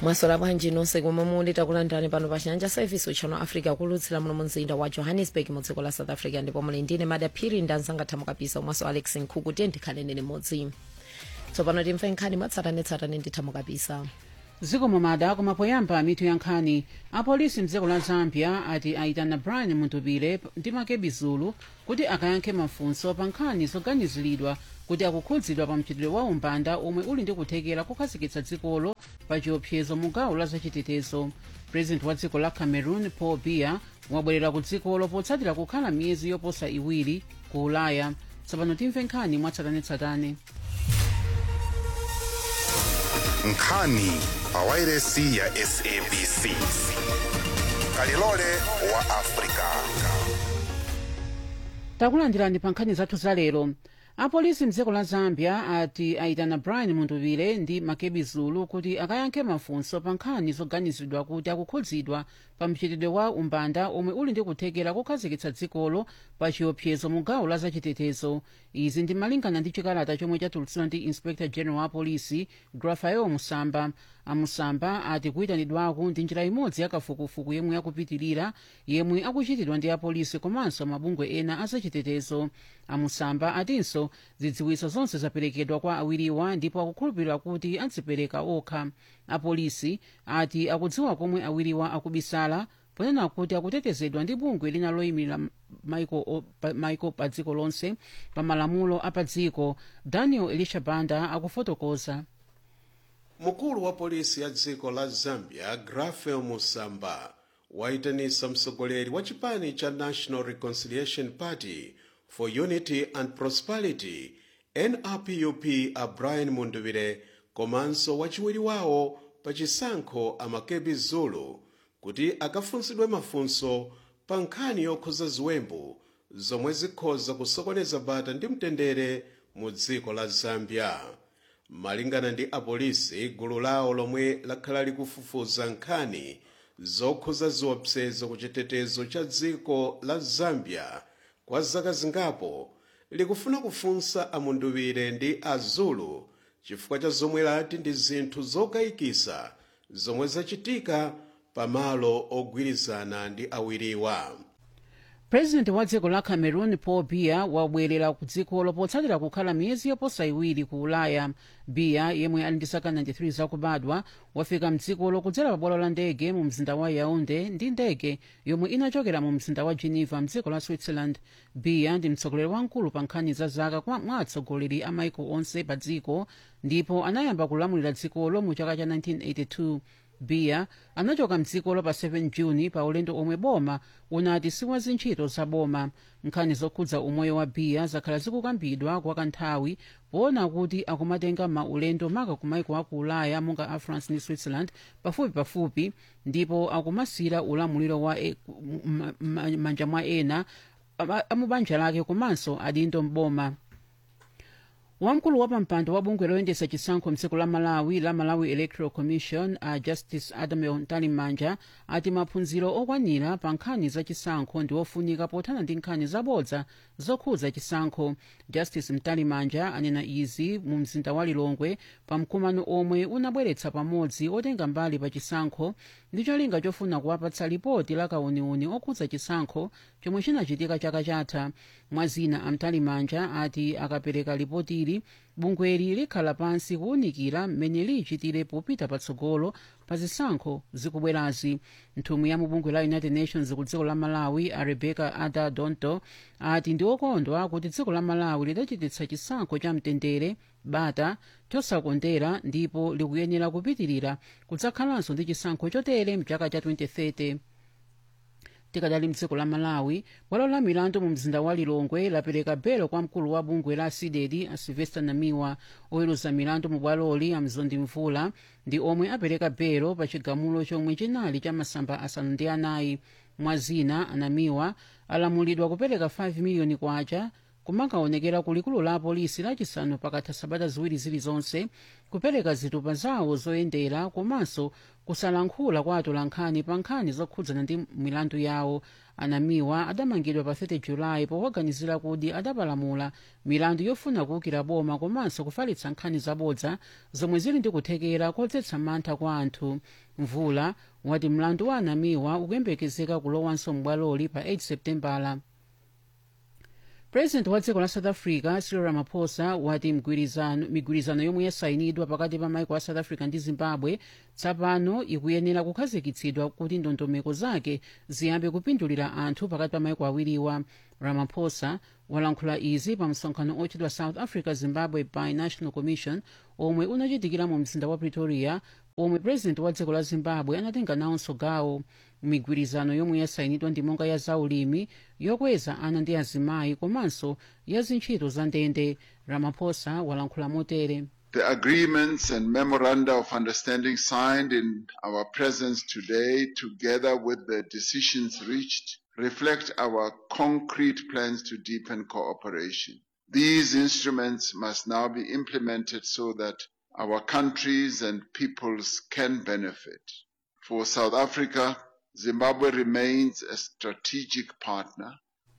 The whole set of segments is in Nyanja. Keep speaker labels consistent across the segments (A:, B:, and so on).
A: mwasola bwanji nonse komwe muli takulandirani pano pa chiyanja service uchano africa kulutsira muno mu mzinda wa johannesburg mu dziko la south africa ndipo muli ndine madaphiri ndanzanga thamo kapisa umwaso alex nkhuku tiye ndikhaleni limodzi tsopano timve nkhani mwatsatanetsatane ndi thamo kapisa
B: dziko momada koma poyamba mitu ya nkhani apolisi mdziko la zambia ati aitana brian muntupire ndi makebi zulu kuti akayankhe mafunso pa nkhani zoganiziridwa kuti akukhudzidwa pa mchitidwe wa umbanda omwe uli ndi kuthekera kukhazikitsa dzikolo pa chiopsezo mu gawo la zachitetezo president wa dziko la cameroon paul biya wabwerera ku dzikolo potsatira kukhala miyezi yoposa iwiri ku ulaya tsopano timve nkhani mwatsatanetsatane
C: nkhani pawairesi ya sabc kalilole wa afrika
B: takulandirani pa nkhani zathu za lero apolisi mdziko la zambia ati aitana brian muntuvire ndi makebi zulu kuti akayankhe mafunso pa nkhani zoganizidwa kuti akukhudzidwa pa mchitidwe wa umbanda omwe uli ndi kuthekera kukhazikitsa dzikolo pa chiopsezo mu gawo la zachitetezo izi ndi malingana ndi chikalata chomwe chatulutsidwa ndi inspector general wa polisi grafael musamba amusamba ati kuyitanidwako ndi njira imodzi yakafukufuku yemwe yakupitirira yemwe akuchitidwa ndi apolisi komanso mabungwe ena azachitetezo amusamba atinso zidziwitso zonse zaperekedwa kwa awiriwa ndipo akukhulupirira kuti adzipereka okha apolisi ati akudziwa komwe awiriwa akubisala ponena kuti akutetezedwa ndi bungwe lina loyimira maiko pa dziko lonse pa malamulo a pa dziko daniel elisha banda akufotokoza
D: mkulu wa polisi ya dziko la zambia grafel musamba waitanisa mtsogoleri wa chipani cha national reconciliation party for unity and prosperity nrpup a brian munduvire komanso wachiwiri wawo pa chisankho amakebi zulu kuti akafunsidwe mafunso pa nkhani yokhuza ziwembu zomwe zikhoza kusokoneza bata ndi mtendere mu dziko la zambia malingana ndi apolisi gulu lawo lomwe lakhala likufufuza nkhani zokhuza ziwopsezo ku chitetezo cha dziko la zambia kwa zaka zingapo likufuna kufunsa amunduwire ndi azulu chifukwa cha zomwe lati ndi zinthu zokayikisa zomwe zachitika pamalo ogwirizana ndi awiriwa
B: president wa dziko la cameroon paul biya wabwerera ku dzikolo potsatira kukhala miyezi yoposa iwiri ku ulaya biya yemwe ali ndi zaka 93 zakubadwa wafika mdzikolo kudzera pa bwalo la ndege mu mzinda wa yaunde ndi ndege yomwe inachokera mu mzinda wa geneva mdziko la switzerland biya ndi mtsogoleri wamkulu pa nkhani za zaka mwa atsogoleri a maiko onse pa dziko ndipo anayamba kulamulira dzikolo mu chaka cha 1982 biya anachoka mdzikolo pa 7 juni pa ulendo omwe boma unati siwa zintchito za boma nkhani zokhudza umoyo wa biya zakhala zikukambidwa kwa kanthawi poona kuti akumatenga maulendo maka kumaiko aku ulaya monga a france ndi switzerland pafupi pafupi ndipo akumasira ulamuliro wa e, manja mwa ena amubanja lake komanso adindo mboma wamkulu wa pampando wa bungwe loyendesa chisankho mdziko la malawi la malawi electoral commission a uh, justice adam mtalimanja ati maphunziro okwanira pa nkhani za chisankho ndi ofunika pothana ndi nkhani zabodza zokhudza chisankho justice mtalimanja anena izi mu mzinda wa lilongwe pa mkumano omwe unabweretsa pamodzi otenga mbali pa chisankho ndi cholinga chofuna kuwapatsa lipoti la kauniuni okhudza chisankho chomwe chinachitika chaka chatha mwazina amtalimanja ati akapereka lipotili bungweli likhala pansi kuwunikira mmene lichitire popita patsogolo pa zisankho zikubwerazi nthumwi ya mubungwe la united nations ku dziko la malawi a rebecca ada donto ati ndi okondwa kuti dziko la malawi lidachititsa chisankho cha mtendere bata chosakondera ndipo likuyenera kupitirira kudzakhalanso ndi chisankho chotere mchaka cha 2030 tikadali mdziko la malawi bwalo la milandu mu mzinda wa lilongwe lapereka belo kwa mkulu wa bungwe la sidedi a sylvester namiwa oweruza milandu mu bwaloli amzondi mvula ndi omwe apereka belo pa chigamulo chomwe chinali cha masamba asanu ndi anayi mwazina anamiwa alamulidwa kupereka 5 miliyoni kwacha kumakaonekera ku likulu la apolisi lachisanu pakatha sabata ziwiri zilizonse kupereka zitupa zawo zoyendera komanso kusalankhula kwa atolankhani pa nkhani zokhudzana ndi milandu yawo anamiwa adamangidwa pa 30 julayi powaganizira kuti adapalamula milandu yofuna kuwukira boma komanso kufalitsa nkhani zabodza zomwe zili ndi kuthekera kodzetsa mantha kwa anthu mvula wati mlandu wa anamiwa ukuyembekezeka kulowanso m'bwaloli pa 8 septembala president wa dziko la south africa cyril ramaphosa wati mgwirizano- migwirizano yomwe yasayinidwa pakati pa maiko a south africa ndi zimbabwe tsopano ikuyenera kukhazikitsidwa kuti ndondomeko zake ziyambe kupindulira anthu pakati pa maiko awiriwa ramaphosa walankhula izi pa msonkhano ochedwa south africa zimbabwe binational commission omwe unachitikira mu mzinda wa pretoria omwe president wa dziko la zimbabwe anatenga nawonso gawo migwirizano yomwe yasayinidwa ndi monga ya zaulimi yokweza ana ndi azimayi komanso ya zintchito za ndende ramaphosa walankhula motere
E: The agreements and memoranda of understanding signed in our presence today, together with the decisions reached, reflect our concrete plans to deepen cooperation. These instruments must now be implemented so that our countries and peoples can benefit. For South Africa, Zimbabwe remains a strategic partner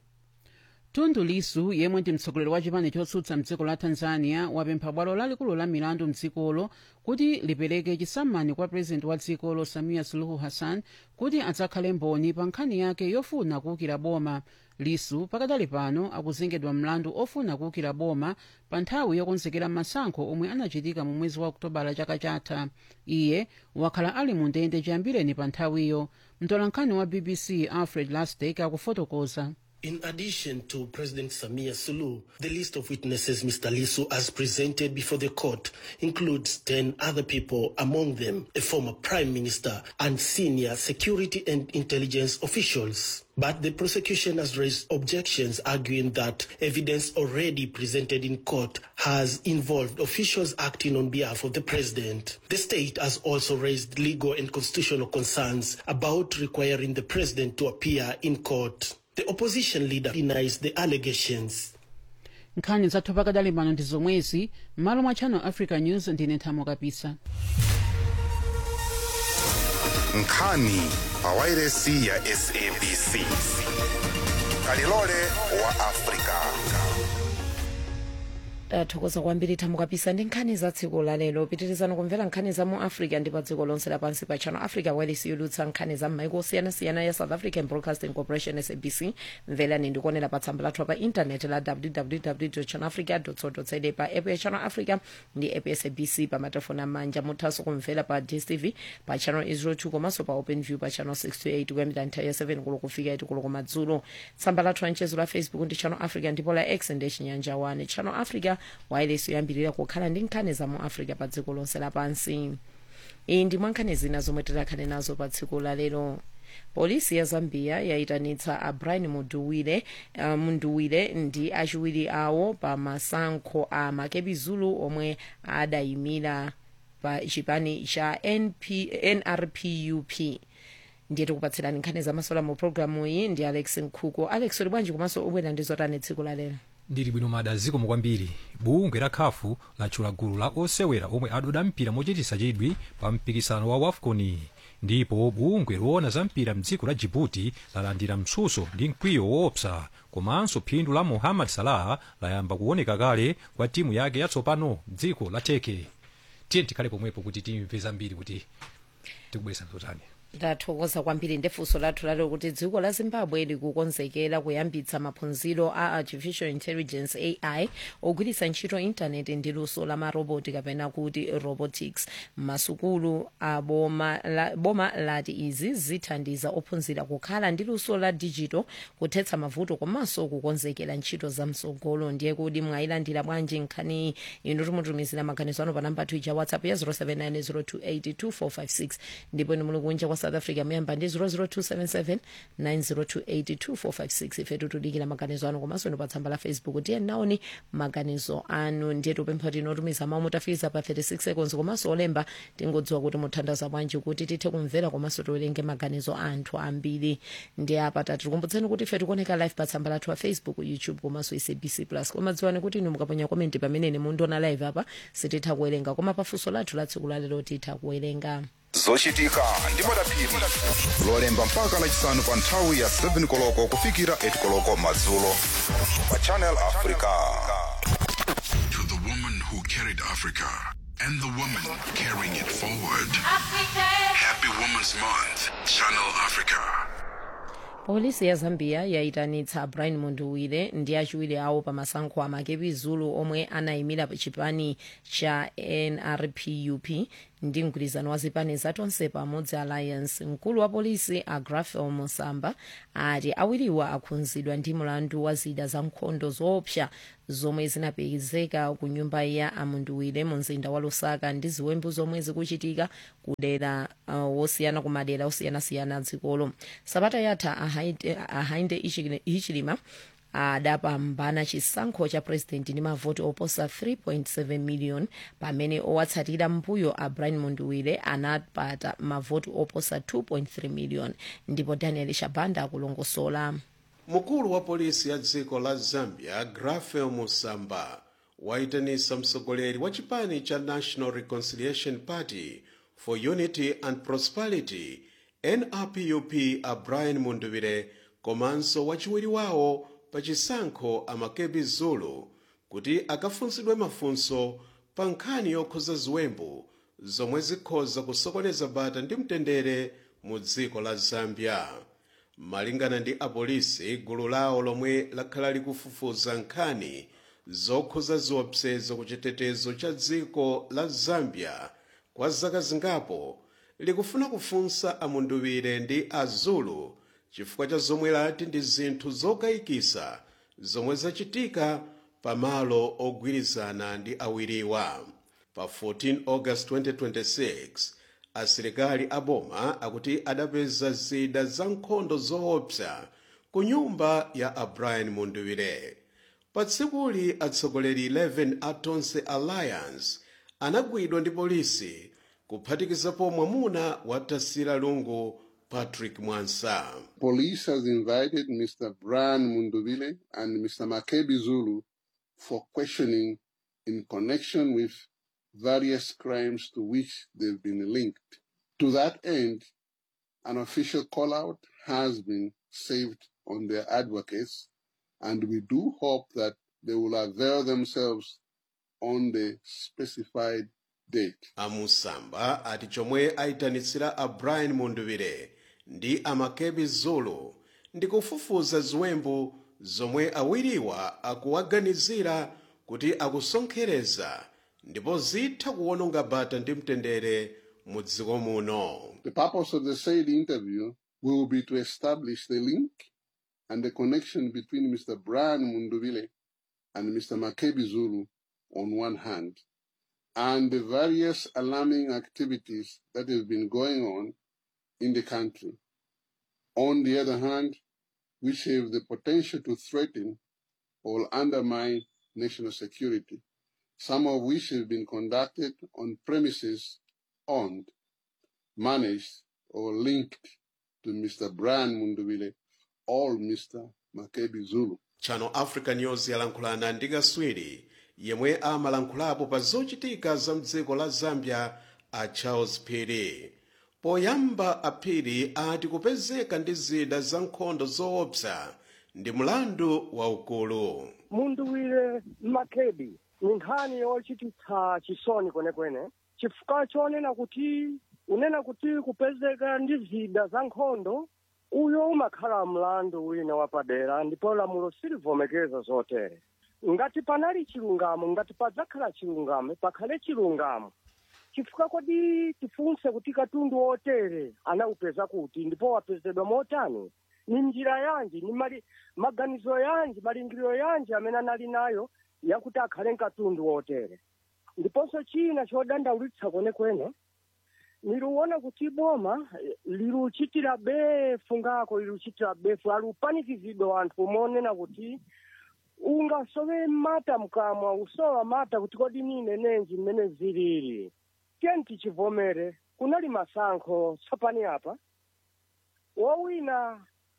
B: tundu lisu yemwe ndi mtsogoleri wa chipani chotsutsa mdziko la tanzania wapempha bwalo lalikulu la milandu mdzikolo kuti lipereke chisammani kwa purezidenti wa dzikolo samia suluhu hassan kuti adzakhale mboni pa nkhani yake yofuna kuwukira boma lisu pakadali pano akuzengedwa mlandu ofuna kuwukira boma pa nthawi yokonzekera masankho omwe anachitika mu mwezi wa okutobala chaka chatha iye wakhala ali mu ndende chiyambireni pa nthawiyo mtolankhani wa bbc alfred lastek akufotokoza
F: In addition to President Samia Suluhu, the list of witnesses Mr. Lisu has presented before the court includes 10 other people, among them a former prime minister and senior security and intelligence officials. But the prosecution has raised objections, arguing that evidence already presented in court has involved officials acting on behalf of the president. The state has also raised legal and constitutional concerns about requiring the president to appear in court. The opposition leader denies the allegations.
B: nkhani zathu pakadali pano ndi zomwezi m'malo mwa channel africa news ndine nthamo kapisa
C: nkhani pa wairesi ya sabc kalilole wa afrika
A: tathokoza kwambiri thamo kapisa ndi nkhani za tsiku lalero pitirizani kumvera nkhani za mu africa ndi pa dziko lonse lapansi pa channel africa wireless yolutsa nkhani za m'maiko osiyanasiyana ya south african broadcasting corporation sabc mverani ndikuonera pa tsamba lathu pa intaneti la www channel africa co za pa app ya channel africa ndi app ya sabc pa matelefoni amanja muthanso kumvera pa dstv pa channel 02 komanso pa open view pa channel 628 kuyambira nthawi ya 7 kulo kufika 8 kulo kumadzulo tsamba lathu lanchezo la facebook ndi channel africa ndipo la x ndi chinyanja 1 channel africa wireless yoyambirira kukhala ndi nkhani za mu africa pa dziko lonse lapansi iyi ndi mwa nkhani zina zomwe tikhale nazo pa tsiku lalero polisi ya zambia yayitanitsa a brian munduwire uh, munduwire ndi achiwiri awo pa masankho a makebi zulu omwe adayimira pa chipani cha NP, nrpup ndiye tikupatsirani nkhani zamasola mu programu iyi ndi alex nkhuku alex uli bwanji komanso ubwera ndi zotani tsiku lalero
G: ndili bwino mada zikomo kwambiri bungwe la khafu latchula gulu la osewera omwe adoda mpira mochititsa chidwi pa mpikisano wa wafcon ndipo bungwe loona za mpira mdziko la jibuti lalandira mtsutso ndi mkwiyo woopsa komanso phindu la mohammad salah layamba kuoneka kale kwa timu yake yatsopano dziko la teke tiye tikhale pomwepo kuti timve zambiri kuti tikubweresa zotani
A: ndathokoza kwambiri ndefunso lathu lalero kuti dziko la zimbabwe likukonzekera kuyambitsa maphunziro a artificial intelligence ai ogwiritsa ntchito intaneti ndi luso la maroboti kapena kuti robotics masukulu a boma, la, boma lati izi zithandiza ophunzira kukhala ndi luso la digital kuthetsa mavuto komanso kukonzekera ntchito za msogolo ndiye kuti mwayilandira bwanji nkhani inu timutumizira maganizo anu pa namba ija whatsapp ya 079 028 2456 ndipo inu muli kunja kwa south africa muyamba ndi 00277 90282456 ife tutudikira maganizo anu komanso ino pa tsamba la facebook tiye naoni maganizo anu ndiye tupempha tinotumiza mawu mutafikiza pa 36 seconds komanso olemba tingodziwa kuti muthandaza bwanji kuti tithe kumvera komanso tiwerenge maganizo anthu ambiri ndi apa tatikumbutseni kuti ife tikuoneka live pa tsamba lathu wa facebook youtube komanso sabc plus koma dziwani kuti inu mukaponya komenti pamene mundiona live apa sititha kuwerenga koma pafunso lathu la tsiku lalero titha kuwerenga
C: zochitika ndi madaphiri lolemba mpaka lachisanu pa nthawi ya 7 koloko kufikira 8 koloko madzulo pa channel africa
H: To the woman who carried Africa and the woman carrying it forward. Happy Women's Month, Channel Africa.
A: polisi ya zambia yayitanitsa brian munduwire ndi achiwiri awo pa masankho a makepi zulu omwe anayimira chipani cha nrpup ndi mgwirizano wa zipani zatonse pamodzi alliance mkulu wa polisi a grafel musamba ati awiriwa akhudzidwa ndi mlandu wa zida za nkhondo zoopsa zomwe zinapezeka ku nyumba ya amunduwire mu mzinda wa lusaka ndi ziwembu zomwe zikuchitika kudera uh, wosiyana ku madera osiyanasiyana dzikolo sabata yatha ahainde, ahainde Ichili- hichilema adapambana chisankho cha president ndi mavoti oposa 3.7 million pamene owatsatira mbuyo a brian munduwire anapata mavoti oposa 2.3 million ndipo daniel shabanda akulongosola
D: mkulu wa polisi ya dziko la zambia grafel musamba wayitanitsa mtsogoleri wa chipani cha national reconciliation party for unity and prosperity nrpup a brian munduwire komanso wachiwiri wawo pa chisankho amakebi zulu kuti akafunsidwe mafunso pa nkhani yokhuza ziwembu zomwe zikhoza kusokoneza bata ndi mtendere mu dziko la zambia malingana ndi apolisi gulu lawo lomwe lakhala likufufuza nkhani zokhuza ziwopsezo ku chitetezo cha dziko la zambia kwa zaka zingapo likufuna kufunsa amunduwire ndi azulu chifukwa cha zomwe lati ndi zinthu zokayikisa zomwe zachitika pamalo ogwirizana ndi awiriwa pa 14 august 2026 asilikali aboma akuti adapeza zida za nkhondo zoopsa ku nyumba ya a brian munduwire pa tsikuli atsogoleri 11 a tonse alliance anagwidwa ndi polisi kuphatikizapo mwamuna wa tasira lungu patrick mwansa
I: Police has invited Mr. Brian Munduvile and Mr. Makebi Zulu for questioning in connection with various crimes to which they've been linked. To that end, an official call out has been saved on their advocates, and we do hope that they will avail themselves on the specified date.
D: amusamba ati chomwe ayitanitsira a brian munduwire ndi amakebi zulu ndi kufufuza ziwembu zomwe awiriwa akuwaganizira kuti akusonkhereza ndipo zitha kuwononga bata ndi mtendere mu dziko muno
I: The purpose of the said interview will be to establish the link and the connection between Mr. Brian Munduvile and Mr. Makebi Zulu on one hand, and the various alarming activities that have been going on in the country. On the other hand, which have the potential to threaten or undermine national security, some of which have been conducted on premises owned managed or linked to Mr. Brian Munduvile or Mr. Makebi Zulu.
D: channel africa news yalankhulana ndi kaswiri yemwe amalankhulapo pa zochitika za mdziko la zambia a charles phiri poyamba aphiri ati kupezeka ndi zida za nkhondo zoopsa ndi mlandu waukulu
J: munduwire makebi ni nkhani yochititsa chisoni kwenekwene chifukwa chonena kuti unena kuti kupezeka ndi zida za nkhondo uyo umakhala mlandu wina wapadera ndipo lamulo silivomekeza zotere ngati panali chilungamo ngati padzakhala chilungamo pakhale chilungamo chifukwa kodi tifunse kuti katundu wotere anawupeza kuti ndipo wapezedwa motani ni njira yanji ni mali, maganizo yanji malingiriro yanji amene anali nayo yakuti akhale katundu wotere ndiponso china chodandaulitsa kwenekwene niliuona kuti boma eh, liluchitira befu ngako liluchitira befu alupanikizidwa anthu umonena kuti ungasowe mata mkamwa usowa mata kuti kodi nine nenji mmene zilili tiyeni tichivomere kunali masankho tsopani apa wowina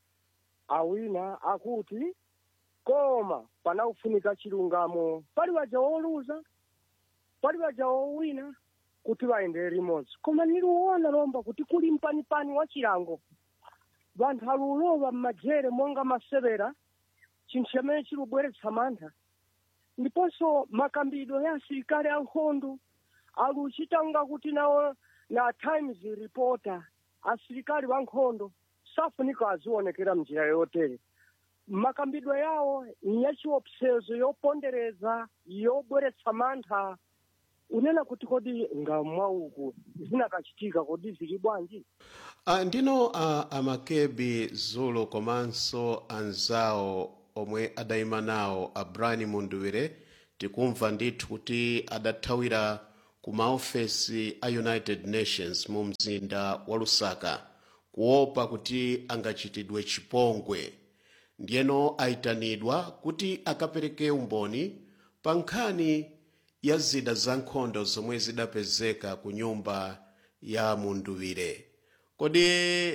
J: awina akuti koma panaufunika chilungamo pali waja woluza pali waja wowina kuti vaendere limodzi koma niliuona lomba kuti kuli mpanipani wa chilango vanthu alulova mmajere monga masevera chinthu chimene chilubweretsa mantha ndiponso makambidwe ya asilikali ankhondo aluchitanga kuti nawo na times reporter asilikali wankhondo safunika azionekera mnjira yotere makambidwe yawo nyachiopsezo yopondereza yobweretsa mantha unena kuti kodi ngamwauku zinakachitika kodi zili bwanji
D: Uh, ndino uh, amakebi zulu komanso anzawo omwe adayima nawo a brian munduwire tikumva ndithu kuti adathawira ku maofesi a united nations mu mzinda wa lusaka kuopa kuti angachitidwe chipongwe ndiyeno ayitanidwa kuti akapereke umboni pa nkhani ya zida za nkhondo zomwe zidapezeka ku nyumba ya munduwire kodi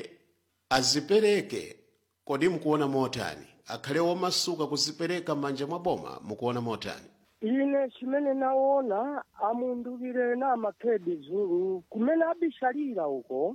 D: azipereke kodi mukuona motani akhale womasuka kuzipereka m'manja mwa boma mukuona motani
J: ine chimene naona amunduwire na makhedi zulu kumene abishalira uko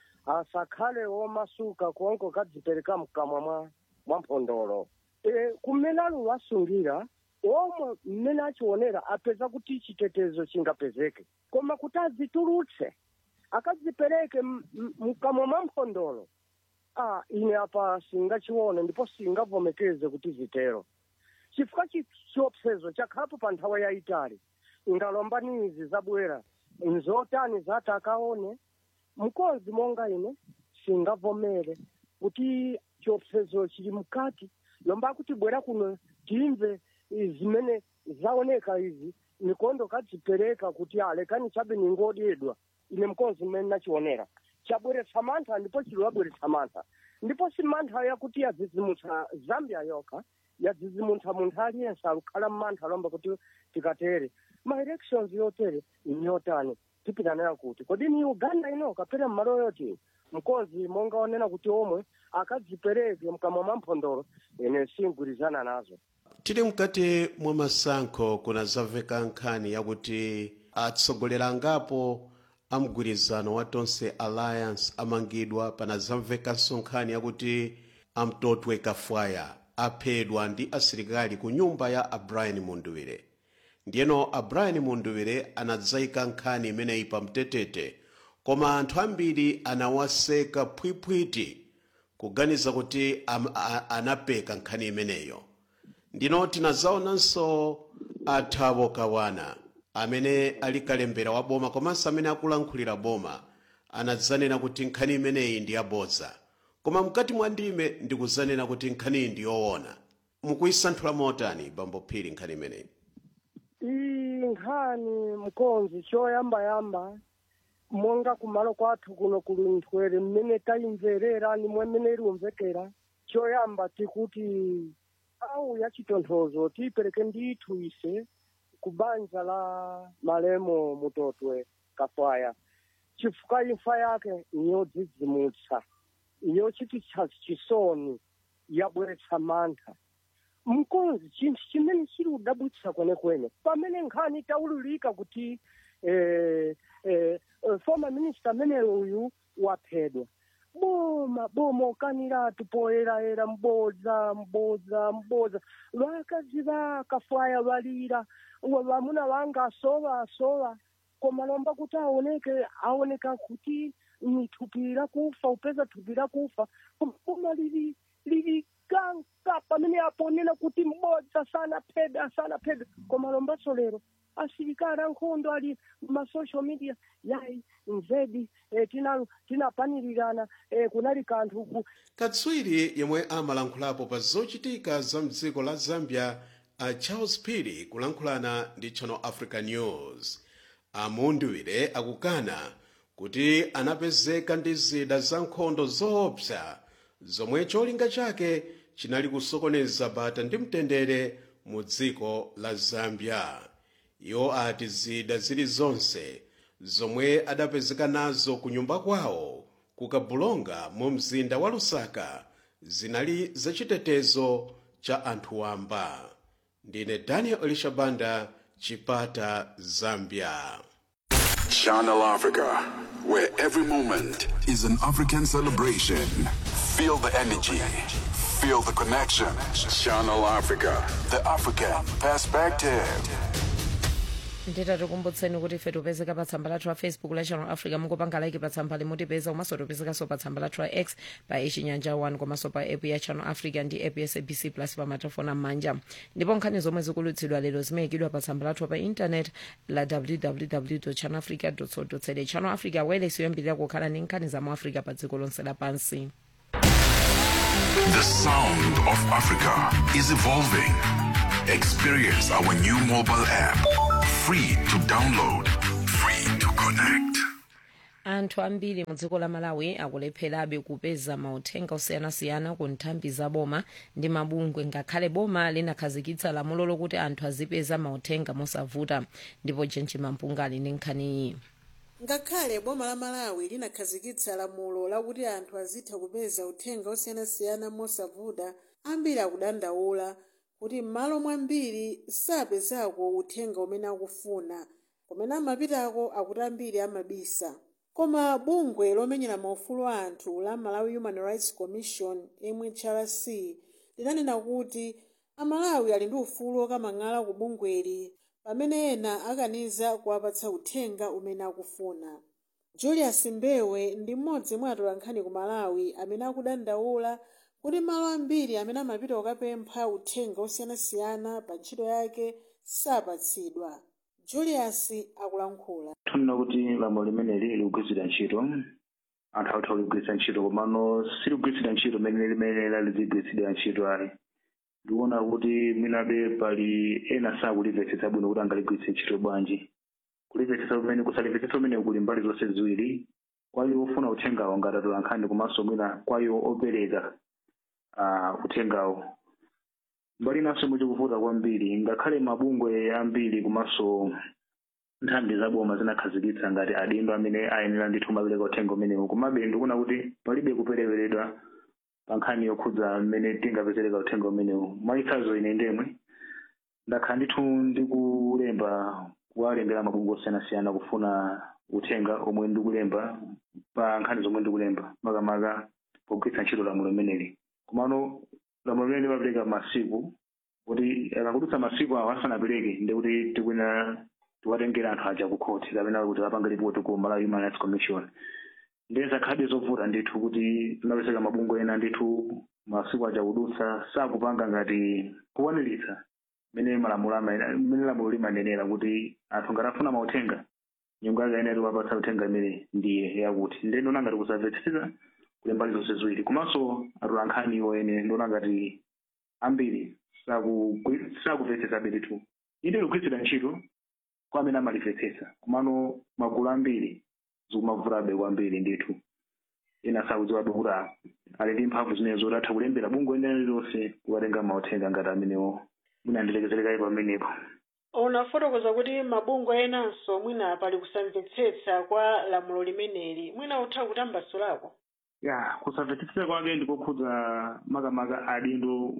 J: asakhale womasuka konko kadzipereka mkamwa mwa mwa mphondolo e, kumene aluwasungira omwe mmene achionera apeza kuti chitetezo chingapezeke koma kuti azitulutse akadzipereke m- m- mkamwa mwa mphondolo ah, ine apa singachione ndipo singavomekeze kuti zitero chifukwa chi- chiopsezo chakhalapo pa nthawi yayitali ngalombanizi zabwera nzotani zati akaone mkonzi monga ine singavomere kuti chiopsezo chili mkati lomba kuti bwera kuno timve eh, zimene zaoneka izi mikondo kadzipereka kuti alekani chabe ningodedwa ine mkonzi mmene nachionera chabweretsa mantha ndipo chiliwabweretsa mantha ndipo si mantha yakuti yadzidzimutsa zambia yokha yadzidzimutsa munthu aliyense alukhala mmantha lomba kuti tikatere ma elections yotere nyotani tipita nayo kuti kodi ni uganda ino kapena mmalo yoti mkonzi monga onena kuti omwe akadzipereke mkamwa mwa mphondolo ine singwirizana nazo
D: tili mkati mwa masankho kunazamveka nkhani yakuti atsogoleri angapo a mgwirizano wa tonse alliance amangidwa panazamvekanso nkhani yakuti amtotwe kafwaya aphedwa ndi asilikali ku nyumba ya a brian munduwire ndiyeno a brian munduwire anadzayika nkhani imeneyi pa mtetete koma anthu ambiri anawaseka phwiphwiti kuganiza kuti am, a, anapeka nkhani imeneyo ndino tinazaonanso athabo kawana amene ali kalembera wa boma komanso amene akulankhulira boma anadzanena kuti nkhani imeneyi ndi yabodza koma mkati mwa ndime ndikuzanena kuti nkhaniyi ndi yoona mukuyisanthula motani bambo phiri nkhani imeneyi
J: iyi nkhani mkonzi choyambayamba monga kumalo kwathu kuno kuli nthwere mmene tayimverera nimwe mmene iliumvekera choyamba tikuti au ya chitonthozo tiyipereke ndithu ise ku banja la malemo mutotwe kafwaya chifukwa imfa yake niyodzidzimutsa yochititsa chisoni yabweretsa mantha mkonzi chinthu chimene chili kudabwitsa kwenekwene pamene nkhani taululika kuti eh, eh, eh, former minister ameneyo uyu waphedwa boma boma ukaniratu poyerayera mbodza mbodza mbodza vakazi vakafwaya valira wa- vamuna vanga asowa asowa koma lomba kuti aoneke aoneka kuti ni thupi lakufa upeza thupi lakufa koma boma lili lili kanka pamene aponena kuti mbodza sana phedwa sana phedwa koma lombaso lero asilikali ankhondo ali ma social media yayi nzedi eh, tina tinapanirirana eh, kunali kanthu ku
D: katswiri yemwe amalankhulapo pa zochitika za mdziko la zambia a charles phiri kulankhulana ndi channel africa news amunduwire akukana kuti anapezeka ndi zida za nkhondo zoopsa zomwe cholinga chake chinali kusokoneza bata ndi mtendere mu dziko la zambia iwo ati zida zilizonse zomwe adapezeka nazo ku nyumba kwawo ku kabulonga mu mzinda wa lusaka zinali zachitetezo cha anthu wamba ndine daniel elishabanda chipata zambia
H: Channel Africa, where every moment is an African celebration. Feel the energy, feel the connection. Channel Africa, the African perspective.
A: nditatikumbutseni kuti ife tipezeka pa tsamba lathu la facebook la channel africa mukupanga like pa tsamba limutipeza komanso tipezekanso pa tsamba lathu la x pa ichinyanja 1 komanso pa app ya channel africa ndi app ya sabc plus pa matafoni am'manja ndipo nkhani zomwe zikulutsidwa lero zimayikidwa pa tsamba lathu pa intanet la www channel africa co za channel africa wireless yoyambirira kukhala ndi nkhani za mu africa pa dziko lonse lapansi
H: The sound of Africa is evolving. Experience our new mobile app. Free to download, free to connect.
A: anthu ambiri mu dziko la malawi akulepherabe kupeza mauthenga osiyanasiyana ku nthambi za boma ndi mabungwe ngakhale boma linakhazikitsa lamulo lokuti anthu azipeza mauthenga mosavuta ndipo jenji mampunga ali ndi nkhaniyi
K: ngakhale boma la malawi linakhazikitsa lamulo lakuti anthu azitha kupeza uthenga osiyanasiyana mosavuta ambiri akudandaula kuti m'malo mwambiri sapezako uthenga umene akufuna kumene amapitako akuti ambiri amabisa koma bungwe lomenyera maufulu a anthu la malawi human rights commission mhrc linanena kuti amalawi ali ndi ufulu okamang'ala ku bungweli pamene ena akaniza kuwapatsa uthenga umene akufuna julius mbewe ndi mmodzi mwa atolankhani ku malawi amene akudandaula kuti malo ambiri amene amapita kukapempha uthenga osiyanasiyana pa ntchito yake sapatsidwa julius akulankhula
L: tunena kuti lamulo limeneli likugwiritsidwa ntchito anthu autha kuligwiritsa ntchito komano siligwiritsidwa ntchito limene limene lizigwiritsidwa ntchito ayi ndikuona kuti mwinabe pali ena sakulimvetsetsa bwino kuti angaligwiritse ntchito bwanji kulimvetsetsa kumene kusalimvetsetsa kumene kuli mbali zonse ziwiri kwa iwo ofuna uthengawo ngati atolankhani komanso mwina kwa iwo opereka uh, uthengawo mbali inanso muchikuvuta kwambiri ngakhale mabungwe ambiri komanso nthambi zaboma zinakhazikitsa ngati adindo amene ayenera ndithu mapereka uthenga umenewu komabe ndikuona kuti palibe kupereperedwa pa nkhani yokhudza mmene tingapezereka uthenga umenewu mwachitsanzo ine ndemwe ndakhala ndithu ndikulemba kuwalembera mabungwe osiyanasiyana kufuna uthenga omwe ndikulemba pa nkhani zomwe ndikulemba makamaka pogwiritsa ntchito lamulo limeneli komano lamulo limene limapereka masiku kuti akakudutsa masiku awo asanapereke ndikuti tikuyenera tiwatengera anthu aja ku khoti kapena kuti apange ripoti ku malawi human rights commission ndeza khadi zovuta ndithu kuti tinapezeka mabungwe ena ndithu masiku aja kudutsa sakupanga ngati kukwaniritsa mene malamulo mene lamulo limanenera kuti anthu ngati afuna mauthenga nyungu yake ayenera kuwapatsa uthenga imene ndiye yakuti nde ndiona ngati kusamvetsetseka kuli mbali zonse ziwiri komanso atolankhani iwo ene ndiona ngati ambiri sakumvetsetsabe ndithu inde ligwiritsidwa ntchito kwa amene amalimvetsetsa komano magulu ambiri zikumavutabe kwambiri ndithu ena sakudziwabe kuti ali ndi mphamvu zimenezo zoti atha kulembera bungwe ene lililonse kuwatenga mauthenga ngati amenewo mwina andilekezerekayi pamenepo
K: unafotokoza kuti mabungwe enanso mwina pali kusamvetsetsa kwa lamulo limeneli mwina utha kutambasulako
L: ya kusamvetsetsa kwake ndikokhudza makamaka adindo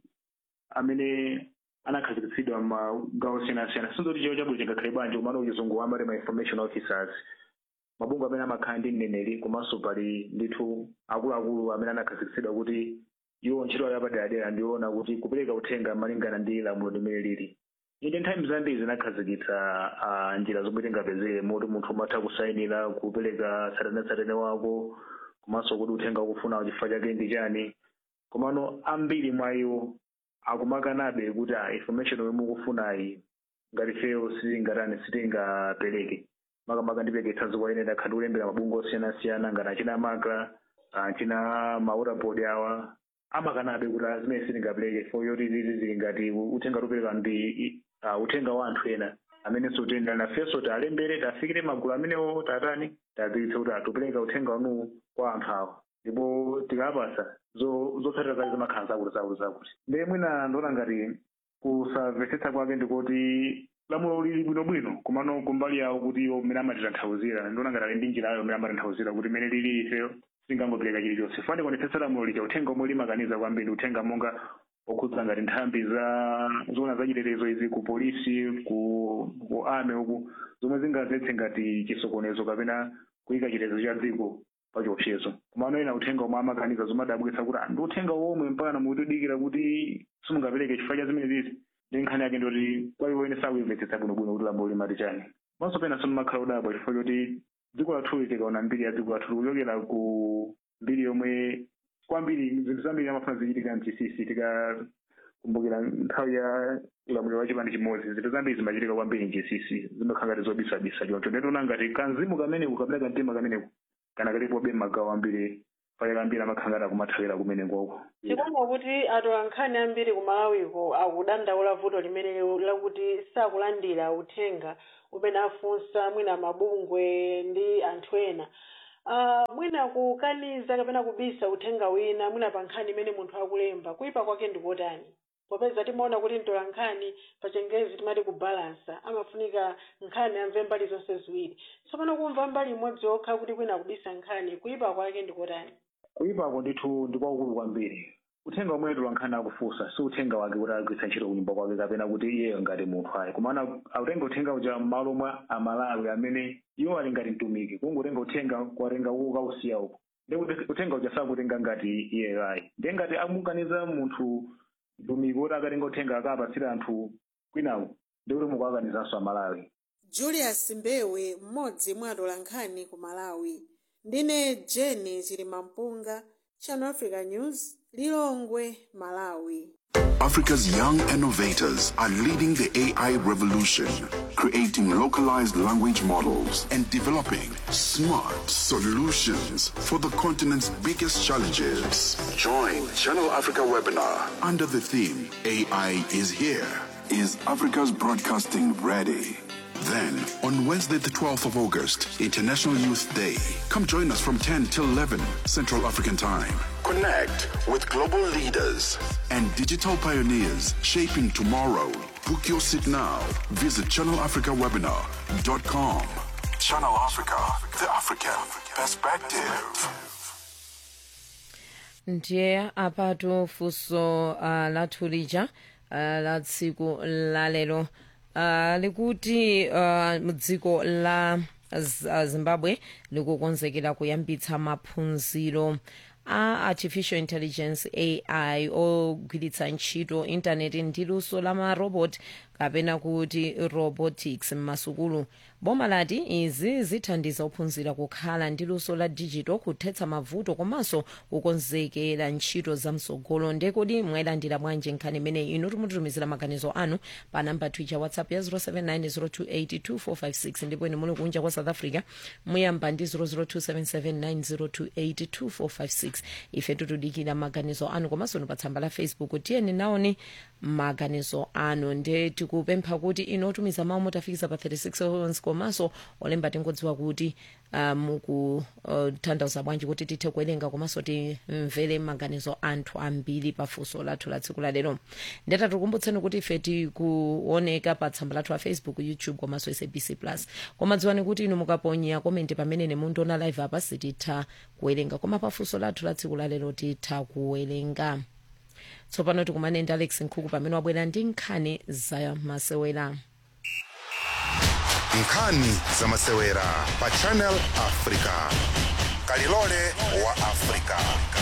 L: amene anakhazikitsidwa magawo osiyanasiyana sinzoti chiwo chabwino chingakhale bwanji komano uchizungu amati ma information officers mabungwe amene amakhala ndi mneneri komanso pali ndithu akuluakulu amene anakhazikitsidwa kuti iwo ntchito yawo yapaderadera ndiona kuti kupereka uthenga malingana ndi lamulo limene lili inde nthawi zambiri zinakhazikitsa uh, njira zomwe tingapezere moti munthu umatha kusayinira kupereka tsatanetsatane wako komanso kuti uthenga ukufuna chifukwa chake ndi chani komano ambiri mwa iwo akumakanabe kuti a information yomwe mukufunayi ngati feyo sitingatani sitingapereke makamaka ndipereke tsanzo kwa ine ndakhala ndikulembera mabungwe osiyanasiyana ngati achina makla achina mawaterboard awa amakanabe kuti zimene sitingapereke fo yoti zizi zili ngati uthenga topereka ndi uh, uthenga wa anthu ena amene sotenda nafenso talembere tafikire magulu amenewo tatani tadziwitse kuti atupereka uthenga wanuwu kwa anthu awa ndipo tikapasa zotsatira zake zimakhala zakuti zakuti zakuti ndiye mwina ndiona ngati kusamvetsetsa kwake ndikuti lamulo lili bwinobwino komano kumbali yawo kuti iwo mmene amatitanthauzira ndiona ngati ali ndi njira yawo mmene amatanthauzira kuti mmene lili ifeyo singangopereka chilichonse fane kuonetsetsa lamulo lija uthenga omwe limakaniza kwambiri uthenga monga okhudza ngati nthambi za zona zachitetezo izi ku polisi ku ku ame uku zomwe zingazetse ngati chisokonezo kapena kuyika chitetezo cha dziko pa chiopsezo komano ena uthenga omwe amakaniza zomadabwitsa kuti ndi uthenga womwe mpaka mukutidikira kuti simungapereke chifukwa cha zimene zizi ndi nkhani yake ndoti kwa iwo ene sakuyimvetsetsa bwinobwino kuti lamulo limati chani panso pena simumakhala udabwa chifukwa choti dziko lathu tikaona mbiri ya dziko lathu tikuchokera ku mbiri yomwe kwambiri zinthu zambiri amafuna zichitika mcc tikakumbukira nthawi ya ulamuliro wa chipani chimodzi zinthu zambiri zimachitika kwambiri mcc zimakhala ngati zobisabisa choncho ndetiona ngati kanzimu kameneku kapena kamtima kameneku kana kalipobe magawo ambiri pale kambiri amakhala ngati akumathawira kumenekoko
K: tikuona kuti atolankhani ambiri ku malawiko akudandaula vuto limene lakuti sakulandira uthenga umene afunsa mwina mabungwe ndi anthu ena uh, mwina kukaniza kapena kubisa uthenga wina mwina pa nkhani imene munthu akulemba kuyipa kwake ndikotani popeza timaona kuti mtolankhani pa chingezi timati kubalansa amafunika nkhani amve mbali zonse ziwiri tsopano kumva mbali imodzi yokha kuti kwina kubisa nkhani kuyipa kwake ndikotani
L: kuyipako ndithu ndikwakulu kwambiri uthenga omwe mtolankhani akufunsa si uthenga wake kuti agwiritsa ntchito kunyumba kwake kapena kuti iyeyo ngati munthu ayi komana akutenga uthenga uja m'malo mwa amalawi amene iwo ali ngati mtumiki kungotenga uthenga kuwatenga ukausiya uko ndi kuti uthenga uja sakutenga ngati iyeyo ayi ndiye ngati amukaniza munthu mtumiki kuti akatenga uthenga akapatsira anthu kwinaku ndi kuti mukuakanizanso amalawi
K: julius mbewe mmodzi mwa atolankhani ku malawi ndine jeni chilimampunga channel africa news lilongwe malawi
H: Africa's young innovators are leading the AI revolution, creating localized language models and developing smart solutions for the continent's biggest challenges. Join Channel Africa webinar under the theme AI is here. Is Africa's broadcasting ready? Then, on Wednesday, the 12th of August, International Youth Day, come join us from 10 till 11 Central African Time. Connect with global leaders and digital pioneers shaping tomorrow. Book your seat now. Visit channelafricawebinar.com. Channel Africa, the African perspective.
A: ndiye apatu funso uh, lathu lija uh, la tsiku lalero uh, likuti uh, dziko la Z- zimbabwe likukonzekera kuyambitsa maphunziro a artificial intelligence ai ogwiritsa ntchito intaneti ndi luso la marobot kapena kuti robotics m'masukulu boma lati izi zithandiza ophunzira kukhala ndi luso la digital kuthetsa mavuto komanso kukonzekera ntchito zamsogolo ndekodi mwayilandira bwanji nkhani imeneyi inu timutitumizira maganizo anu pa namba twitter whatsapp ya 07902825456 ndipo ine muli kunja kwa south africa muyamba ndi 0027790282456 ife tutudikira maganizo anu komanso ni pa tsamba la facebook tiyeni naoni maganizo anu nde tikupempha kuti inu otumiza mawu motafikisa pa 36 seconds komanso olemba tingodziwa kuti uh, mukutanthauza uh, bwanji kuti tithe kuwerenga komanso timvere maganizo anthu ambiri pa funso lathu la tsiku lalero ndeta tikukumbutseni kuti ife tikuoneka pa tsamba lathu la facebook youtube komanso sabc plus koma dziwani kuti inu mukaponya komenti pamene nemundiona live apa sititha kuwerenga koma pa funso lathu la tsiku lalero titha kuwerenga tsopano tikumane ndi alex nkhuku pamene wabwera ndi nkhani za masewera
C: nkhani za masewera pa channel africa kalilole wa africa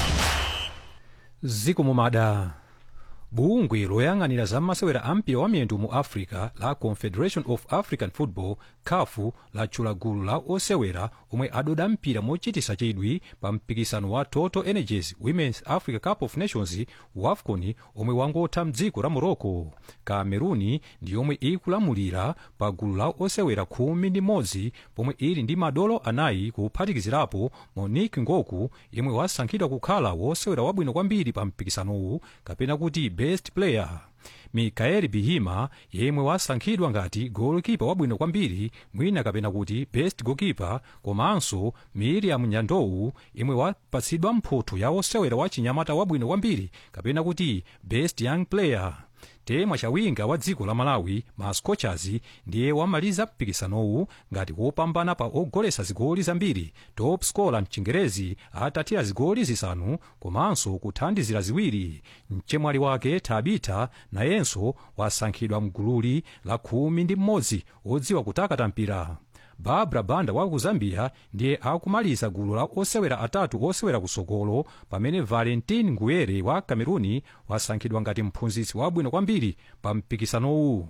G: ziko mumada bungwe loyang'anira za masewera ampira wa miyendo mu africa la confederation of african football kafu latchula gulu la osewera omwe adoda mpira mochitisa chidwi pa mpikisano wa total energies women's africa cup of nations wafcon omwe wangotha mdziko la morocco cameruni ndi yomwe ikulamulira pa gulu la osewera khumi ndi modzi pomwe ili ndi madolo anayi kuphatikizirapo monique ngoku yemwe wasankhidwa kukhala wosewera wabwino kwambiri pa mpikisanowu kapena kuti best player mikael bihima yemwe wasankhidwa ngati golikipa wabwino kwambiri mwina kapena kuti best goalkeeper komanso miriam nyandowu yemwe wapatsidwa mphotho ya osewera wa chinyamata wabwino kwambiri kapena kuti best young player temwa chawinga wa dziko la malawi ma scorchers ndiye wamaliza mpikisanowu ngati wopambana pa ogolesa zigoli zambiri top scorer mchingerezi atatira zigoli zisanu komanso kuthandizira ziwiri mchemwali wake tabita nayenso wasankhidwa mgululi la khumi ndi mmodzi odziwa kutakata mpira barbara banda wa ku zambia ndiye akumaliza gulu la osewera atatu osewera kusogolo pamene valentin nguyere wa cameruni wasankhidwa ngati mphunzitsi wabwino kwambiri pa mpikisanowu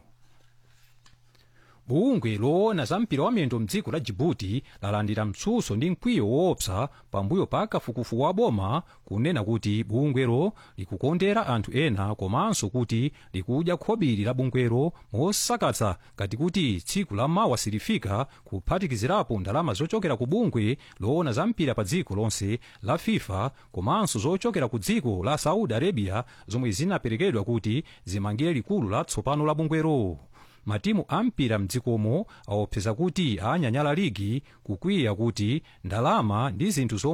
G: bungwe loona za mpira wamiyendo mdziko la jibuti lalandira mtsutso ndi mkwiyo woopsa pambuyo pa kafukufuku wa boma kunena kuti bungwero likukondera anthu ena komanso kuti likudya khobiri la bungwero mosakatsa ngati kuti tsiku la mawa silifika kuphatikizirapo ndalama zochokera ku bungwe loona za mpira pa dziko lonse la fifa komanso zochokera ku dziko la saudi arabia zomwe zinaperekedwa kuti zimangire likulu latsopano la bungwero matimu ampira mdzikomo aopseza kuti anyanyala ligi kukwiya kuti ndalama ndi zinthu zomwe